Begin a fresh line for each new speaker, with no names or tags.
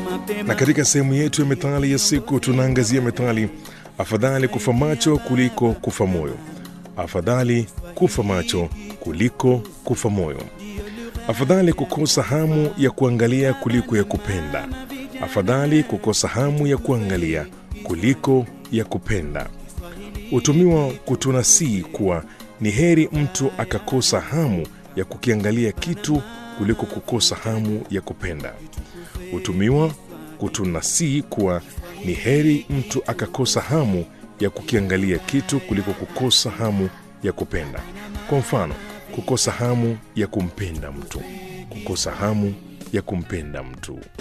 Na katika sehemu yetu ya methali ya siku tunaangazia methali afadhali kufa macho kuliko kufa moyo. Afadhali kufa macho kuliko kufa moyo. Afadhali kukosa hamu ya kuangalia kuliko ya kupenda. Afadhali kukosa hamu ya kuangalia kuliko ya kupenda. Hutumiwa kutunasii kuwa ni heri mtu akakosa hamu ya kukiangalia kitu kuliko kukosa hamu ya kupenda. Hutumiwa kutunasii kuwa ni heri mtu akakosa hamu ya kukiangalia kitu kuliko kukosa hamu ya kupenda. Kwa mfano, kukosa hamu ya kumpenda mtu, kukosa hamu ya kumpenda mtu.